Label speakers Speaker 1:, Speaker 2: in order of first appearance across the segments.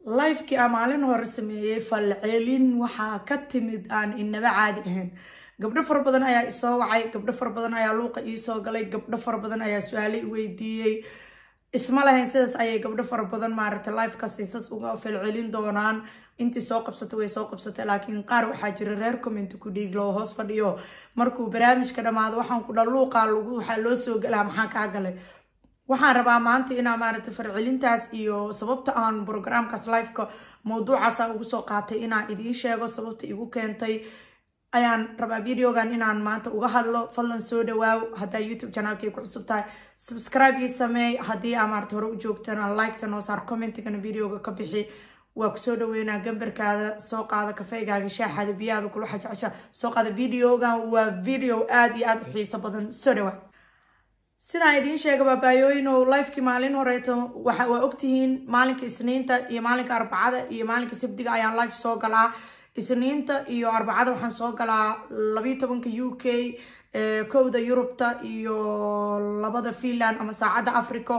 Speaker 1: lifekii aan maalin hore sameeyey falcelin waxaa ka timid aan inaba caadi ahayn gabdho fara badan ayaa isoo wacay gabdho fara badan ayaa luuqa iisoo galay gabdho fara badan ayaa su-aale i weydiiyey isma lahayn sidaas ayay gabdho fara badan maaragtay lifekaas isas uga falcelin doonaan intii soo qabsatay way soo qabsatay laakiin qaar waxaa jira reer comment ku dhiiglo oo hoos fadhiyo markuu barnaamijka dhammaado waxaan ku dha luuqaa lagu waxaa loo soo galaa maxaa kaa galay waxaan rabaa maanta inaa maaragtay farcelintaas iyo sababta aan programkaas liveka mawduucaasa ugu soo qaatay inaan idiin sheego sababta igu keentay ayaan rabaa videogan inaan maanta uga hadlo fadlan soo dhawaaw haddaa youtube channelkay ku cusub tahay subscribe ii sameey haddii aa maarata hore u joogtana liketa noo saar commentigana videoga ka bixi waa kusoo dhaweynaa gambarkaada soo qaada kafeygaaga shaaxaada biyaada kula xajecesha soo qaada videogan waa video aada iyo aada u xiiso badan soo dhawaa sidaan idiin sheega baabaayooyinow lifekii maalin horeeto waa ogtihiin maalinka isniinta iyo maalinka arbacada iyo maalinka sabdiga ayaan life soo galaa isniinta iyo arbacada waxaan soo galaa labayo tobanka u k kowda yurubta iyo labada finland ama saacadda africa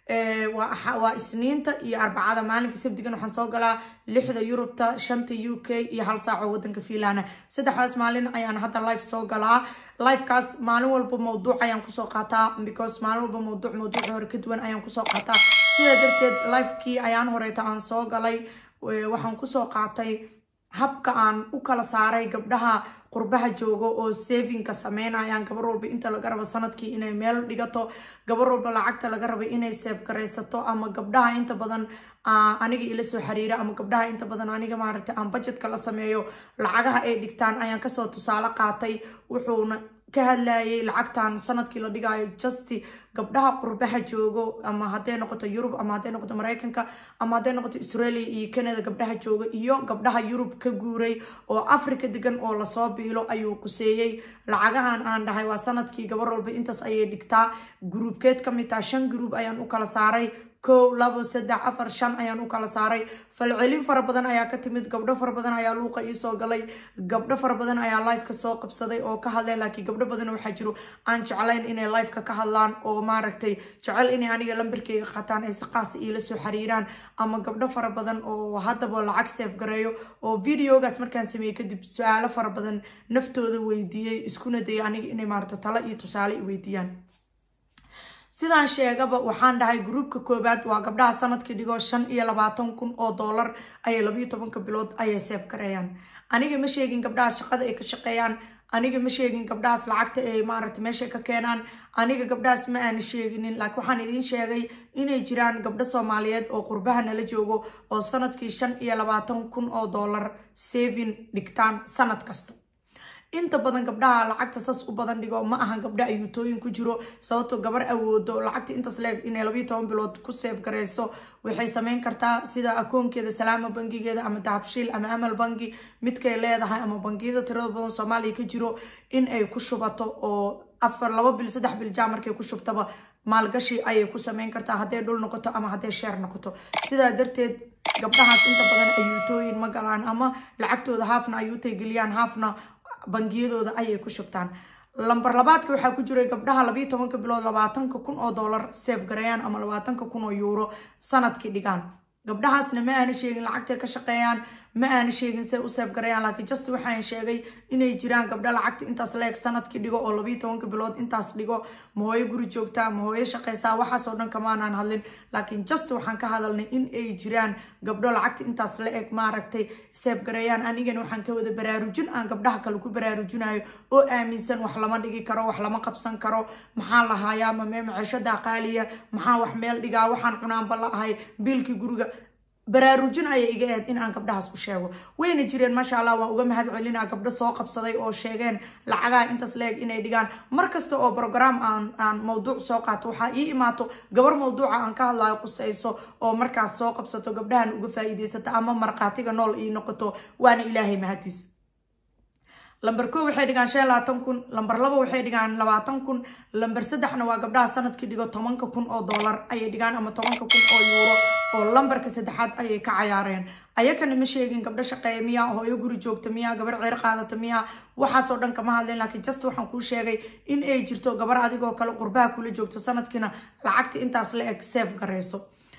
Speaker 1: waa isniinta iyo arbacada maalinka sabdigan waxaan soo galaa lixda yurubta shanta u k iyo hal saaco wadanka finland saddexdaas maalin ayaan hadda life soo galaa lifekaas maalin walba mawduuc ayaan kusoo qaataa because maalin walba mawduuc mawduuci hore ka duwan ayaan kusoo qaataa sidaa darteed lifekii ayaan horeeta aan soo galay waxaan kusoo qaatay habka aan u kala saaray gabdhaha qurbaha joogo oo savinka sameynayaan gabar walba inta laga rabo sanadkii inay meel dhigato gabar walba lacagta laga rabo inay seef garaysato ama gabdhaha inta badan aniga ila soo xiriira ama gabdhaha inta badan aniga maaragtay aan budgetka la sameeyo lacagaha ay dhigtaan ayaan kasoo tusaale qaatay wuxuuna ka hadlayay lacagtan sanadkii la dhigaayo justi gabdhaha qurbaha joogo ama hadday noqoto yurub ama hadday noqoto mareykanka ama hadday noqoto australia iyo canada gabdhaha jooga iyo gabdhaha yurub ka guuray oo africa degan oo lasoo biilo ayuu quseeyey lacagahan aan dhahay waa sanadkii gabar walba intaas ayay dhigtaa gruubkeed ka mid taha shan gruub ayaan u kala saaray kow labo saddex afar shan ayaan u kala saaray falcelin fara badan ayaa ka timid gabdho fara badan ayaa luuqa iisoo galay gabdho fara badan ayaa liveka soo qabsaday oo ka hadleen laakiin gabdho badan waxaa jiro aan jeclayn inay liveka ka hadlaan oo maaragtay jecel inay aniga lambarkeyga qataan ay si qaasa iila soo xiriiraan ama gabdho fara badan oo haddaba lacag seef gareeyo oo videogaas markaan sameeyey kadib su-aalo fara badan naftooda weydiiyey iskuna dayay aniga inay maarata talo iyo tusaale i weydiiyaan sidaan sheegaba waxaan dhahay gruubka koobaad waa gabdhaha sanadkii dhigo shan iyo labaatan kun oo doolar ayay labayo tobanka bilood ayay seef gareeyaan aniga ma sheegin gabdhahaas shaqada ay ka shaqeeyaan aniga ma sheegin gabdhahaas lacagta ay maaragta meesha ka keenaan aniga gabdhahaas ma aana sheeginin laakiin waxaan idiin sheegay inay jiraan gabdho soomaaliyeed oo qurbaha nala joogo oo sanadkii shan iyo labaatan kun oo doolar savin dhigtaan sanad kasta inta badan gabdhaha lacagta sas u badan dhigo ma ahan gabdha ayuutooyin ku jiro sababto gabar awoodo lacagta intaas leeg inay labayo toban bilood ku seef gareyso waxay sameyn kartaa sida akoonkeeda salaama bangigeeda ama dahabshiil ama amal bangi midkay leedahay ama bangiyada tirada badan soomaaliya ka jiro in ay ku shubato oo afar laba bil saddex bil jaa markay ku shubtaba maalgashi ayay ku sameyn kartaa hadday dhul noqoto ama hadday sheer noqoto sidaa darteed gabdhahaas inta badan ayuutooyin ma galaan ama lacagtooda haafna ayuutay geliyaan haafna bangiyadooda ayay ku shubtaan lamber labaadka waxaa ku jiray gabdhaha labayo tobanka bilood labaatanka kun oo doolar seef gareeyaan ama labaatanka kun oo yuuro sanadkii dhigaan gabdhahaasna ma aana sheegin lacagtay ka shaqeeyaan ma aana sheegin say u seef garayaan laakiin just waxaan sheegay inay jiraan gabdho lacagta intaas leeg sanadkii dhigo oo labayo tobanka bilood intaas dhigo ma hooyo guri joogtaa ma hooyo shaqeysaa waxaasoo dhan kamaanaan hadlin laakiin just waxaan ka hadalnay in ay jiraan gabdho lacagta intaas la eg maaragtay seef gareeyaan anigana waxaan ka wada baraarujin aan gabdhaha kale ku baraarujinayo oo aaminsan wax lama dhigi karo wax lama qabsan karo maxaa lahaayaa ma mee maciishada qaaliya maxaa wax meel dhigaa waxaan cunaanba la ahay biilkii guriga baraarujin ayay iga ahayd in aan gabdhahaas u sheego wayna jireen maasha allah waan uga mahad celinaa gabdho soo qabsaday oo sheegeen lacagaha intaas leeg inay dhigaan mar kasta oo brogram aan aan mawduuc soo qaato waxaa ii imaato gabar mawduuca aan ka hadlayo qusayso oo markaas soo qabsato gabdhahan uga faa'iidaysata ama markhaatiga nool ii noqoto waana ilaahay mahadiis lamber ko waxay dhigaan shan labaatan kun lamber labo waxay dhigaan labaatan kun lamber saddexna waa gabdhaha sanadkii dhigo tobanka kun oo doolar ayay dhigaan ama tobanka kun oo yuuro oo lamberka saddexaad ayay ka cayaareen ayakana ma sheegin gabdho shaqeeya miya hooyo guri joogta miya gabar ceer qaadata miya waxaasoo dhan kama hadlin laakiin just waxaan kuu sheegay in ay jirto gabar adigoo kale qurbaha kula joogto sanadkiina lacagta intaas la eg seef gareyso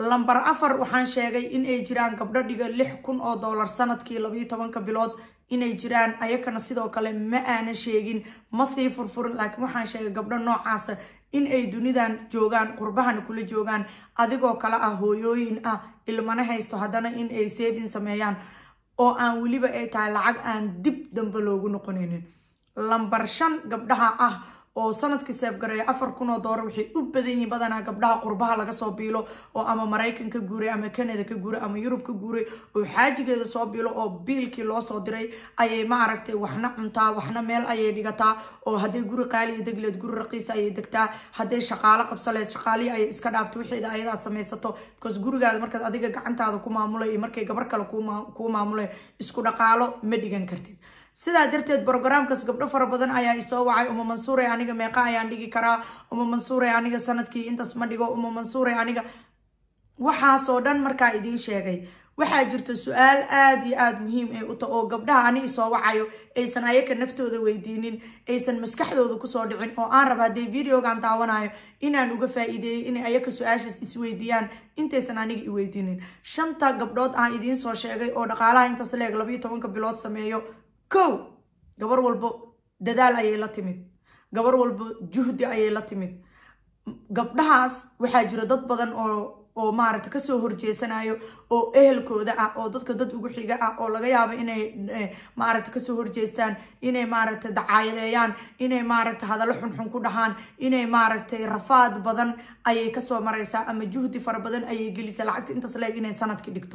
Speaker 1: lamber afar waxaan sheegay in ay jiraan gabdho dhiga lix kun oo dollar sanadkii labayo tobanka bilood inay jiraan ayakana sidoo kale ma aanan sheegin ma sii furfurin laakiin waxaan sheegay gabdho noocaasa in ay dunidan joogaan qurbahana kula joogaan adigoo kale ah hooyooyin ah ilmana haysto haddana in ay saving sameeyaan oo aan weliba ay tahay lacag aan dib dambe loogu noqonaynin lambar shan gabdhaha ah oo sanadkii seebgareeya afar kun oo doolar waxay u badan yihiin badanaa gabdhaha qurbaha laga soo biilo oo ama maraykan ka guuray ama canada ka guuray ama yurub ka guuray oo xaajigeeda soo biilo oo biilkii loo soo diray ayay ma aragtay waxna cuntaa waxna meel ayay dhigataa oo hadday guri qaaliya degleed guri raqiisa ayay degtaa hadday shaqaalo qabsaleed shaqaalihi ayay iska dhaafto wixeeda ayadaa samaysato because gurigaada markaad adiga gacantaada ku maamulay iyo markay gabar kale kuu maamulay isku dhaqaalo ma dhigan kartid sidaa darteed brogramkaas gabdho fara badan ayaa isoo wacay uma mansuure aniga meeqa ayaan dhigi karaa uma mansuure aniga sanadkii intaas ma dhigo uma mansuure aniga waxaasoo dhan markaa idiin sheegay waxaa jirta su-aal aada iyo aada muhiim ee uta oo gabdhaha ani isoo wacayo aysan ayaka naftooda weydiinin aysan maskaxdooda kusoo dhicin oo aan raba haddee videogan daawanayo inaan uga faa-iideeyay inay ayaka su-aashaas isweydiiyaan intaysan aniga iweydiinin shanta gabdhood aan idiin soo sheegay oo dhaqaalaha intaas leeg labayo tobanka bilood sameeyo kow gabar walbo dadaal ayay la timid gabar walbo juhdi ayay la timid gabdhahaas waxaa jira dad badan oo oo maaragta kasoo horjeesanayo oo ehelkooda ah oo dadka dad ugu xiga ah oo laga yaabo inay maaragta kasoo horjeestaan inay maaragta dacaayadeeyaan inay maaragta hadallo xunxun ku dhahaan inay maaragtay rafaad badan ayay kasoo maraysaa ama juhdi fara badan ayay gelisa lacagta intaas leeg inay sanadki dhigto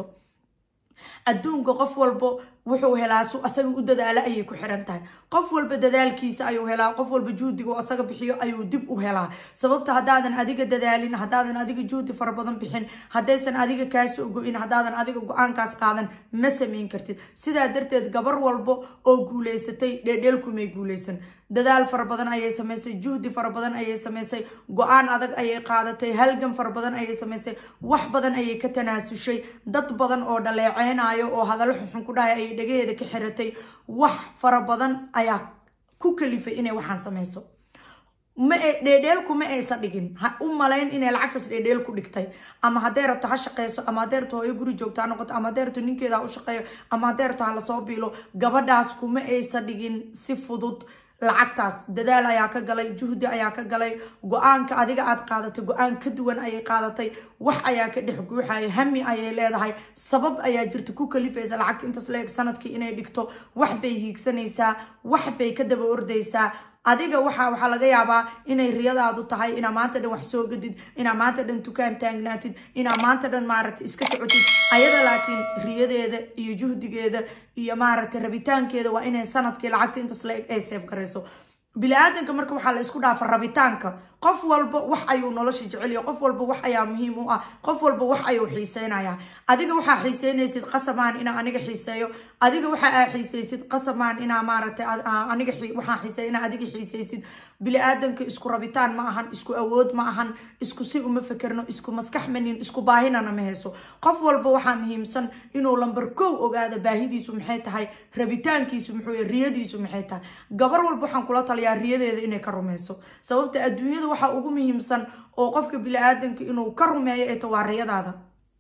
Speaker 1: adduunka qof walba wuxuu helaa su asaga u dadaalo ayay ku xiran tahay qof walba dadaalkiisa ayuu helaa qof walba juhdiga oo asaga bixiyo ayuu dib u helaa sababta haddaadan adiga dadaalin haddaadan adiga juhdi fara badan bixin haddaysan adiga kaasoo go-in haddaadan adiga go-aankaas qaadan ma samayn kartid sidaa darteed gabar walba oo guuleysatay dheedheelkumay guuleysan dadaal fara badan ayay samaysay juhdi fara badan ayay samaysay go-aan adag ayay qaadatay halgan fara badan ayay samaysay wax badan ayay ka tanaasushay dad badan oo dhaleeceynayo oo hadallo xunxun ku dhahay ayay dhagaheeda ka xiratay wax fara badan ayaa ku kalifay inay waxaan samayso ma dheedheelku ma aysa dhigin ha u malayn inay lacagtaas dheedheel ku dhigtay ama hadday rabto ha shaqeyso ama hadday rabto hooyo guri joogto ha noqoto ama hadday rabto ninkeeda ha u shaqeeyo ama hadday rabto ha lasoo biilo gabadhaas kuma aysa dhigin si fudud lacagtaas dadaal ayaa ka galay juhdi ayaa ka galay go-aanka adiga aad qaadatay go-aan ka duwan ayay qaadatay wax ayaa ka dhex guuxaya hami ayay leedahay sabab ayaa jirta ku kalifaysa lacagta intaas leeg sanadkii inay dhigto wax bay hiigsanaysaa wax bay ka daba ordaysaa adiga waxa waxaa laga yaabaa inay riyadaadu tahay inaa maanta dhan wax soo gadid inaa maanta dhan dukaan taagnaatid inaa maanta dhan maaragtay iska socotid ayada laakiin riyadeeda iyo juhdigeeda iyo maaragtay rabitaankeeda waa inay sanadkii lacagta intaas la eg ay seef garayso bili-aadanka marka waxaa la isku dhaafa rabitaanka qof walba wax ayuu nolosha jecelya qof walba wax ayaa muhiim u ah qof walba wax ayuu xiiseynayaa adiga waxaa xiiseynaysid qasamaan inaa aniga xiiseeyo adiga waxa aa xiiseysid qasamaan inaa maaragtay aniga waxaa xiiseeya inaa adiga xiiseysid bili-aadanka isku rabitaan ma ahan isku awood ma ahan isku si uma fekerno isku maskax manin isku baahinana ma hayso qof walba waxaa muhiimsan inuu lambar kow ogaado baahidiisu maxay tahay rabitaankiisu muxuu yahay riyadiisu maxay tahay gabar walba waxaan kula taliyaa riyadeeda inay ka rumeyso sababta adduunyada waxaa ugu muhiimsan oo qofka bili-aadanka inuu ka rumeeyo ee ta waa riyadaada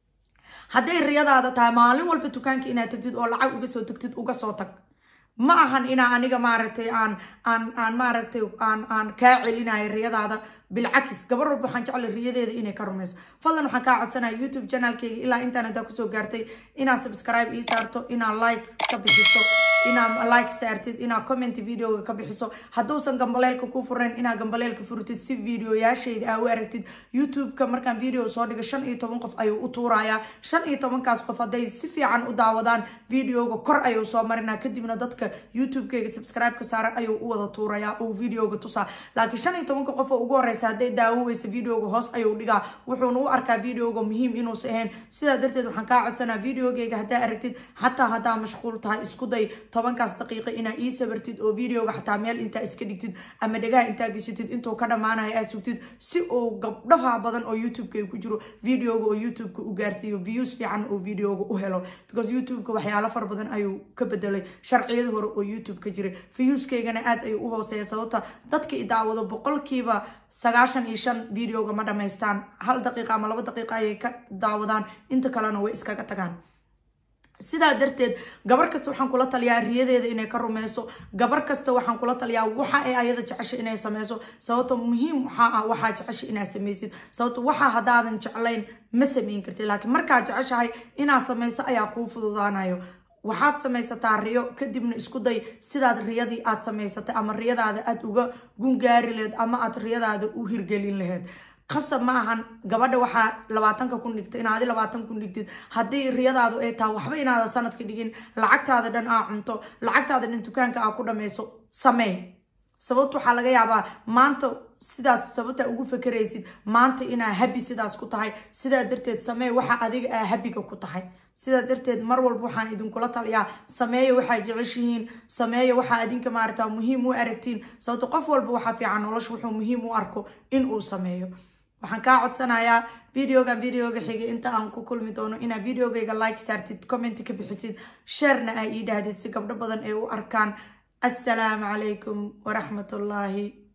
Speaker 1: hadday riyadaada tahay maalin walba dukaanka inaad tagtid oo lacag uga soo tagtid uga soo tag ma ahan inaa aniga maaragtay aan aan aan maaragtay aan aan kaa celinayo riyadaada bilcakis gabar walba waxaan jeclay riyadeeda inay ka rumeyso fadlan waxaan kaa codsanaya youtube channelkeyga ilaa intaan haddaa kusoo gaartay inaad subscribe ii saarto inaad like ka bixiso inaad like saartid inaad comment videoga ka bixiso hadduusan gambaleelka ku furnayn inaad gambaleelka furtid si videoyaashayda aa u aragtid youtube-ka markaan video soo dhigo shan iyo toban qof ayuu u tuurayaa shan iyo tobankaas qof hadday si fiican u daawadaan videoga kor ayuu soo marinaa kadibna dadka youtube-keyga subscribe-ka saaran ayuu u wada tuurayaa uu videoga tusaa laakiin shan iyo tobanka qof oo ugu horeysa hadday daawo weysa videoga hoos ayuu dhigaa wuxuuna u arkaa videoga muhiim inuusa ahayn sidaa darteed waxaan kaa codsanaa videogeyga haddaa aragtid xataa haddaa mashquul tahay isku day tobankaas daqiiqo inaa ii sabartid oo videoga xataa meel intaa iska dhigtid ama dhagaha intaa geshatid intuu ka dhammaanayo aa sugtid si uu gabdhaha badan oo youtube-ka ku jiro videoga oo youtube-ka u gaarsiiyo views fiican oo videoga u helo because youtube-ka waxyaalo fara badan ayuu ka bedelay sharciyada hore oo youtube ka jiray viewskaygana aad ayuu u hooseeya sababta dadka i daawado boqolkiiba sagaashan iyo shan videoga ma dhamaystaan hal daqiiqa ama laba daqiiqa ayay ka daawadaan inta kalena way iskaga tagaan sidaa darteed gabar kasta waxaan kula taliyaa riyadeeda inay ka rumeyso gabar kasta waxaan kula taliyaa waxa ay ayada jecesha inay sameyso sababto muhiim waxaa ah waxaa jecesha inaad sameysid sababto waxa haddaadan jeclayn ma sameyn kartid laakiin markaad jeceshahay inaad sameyso ayaa kuu fududaanayo waxaad samaysataa riyo kadibna isku day sidaad riyadii aad samaysatay ama riyadaada aad uga gungaari laheyd ama aad riyadaada u hirgelin laheyd qasab ma ahan gabadha waxaa labaatanka kun dhigta inaadi labaatan kun dhigtid haddii riyadaadu ay tahay waxba inaada sanadka dhigin lacagtaada dhan aa cunto lacagtaada dhan dukaanka aa ku dhameyso samee sababta waxaa laga yaabaa maanta sidaas sababta ugu fakeraysid maanta inaa habi sidaas ku tahay sidaa darteed samee waxa adiga aa habiga ku tahay sidaa darteed mar walba waxaan idinkula taliyaa sameeya waxaa jeceshihiin sameeya waxaa adinka maarata muhiim u aragtiin sababto qof walba waxaa fiican nolosha wuxuu muhiim u arko in uu sameeyo waxaan kaa codsanayaa videogan videoga xigay inta aan ku kulmi doono inaad videogayga like saartid comment ka bixisid sharena aa ii dhahdid si gabdho badan ay u arkaan assalaamu calaykum waraxmatullaahi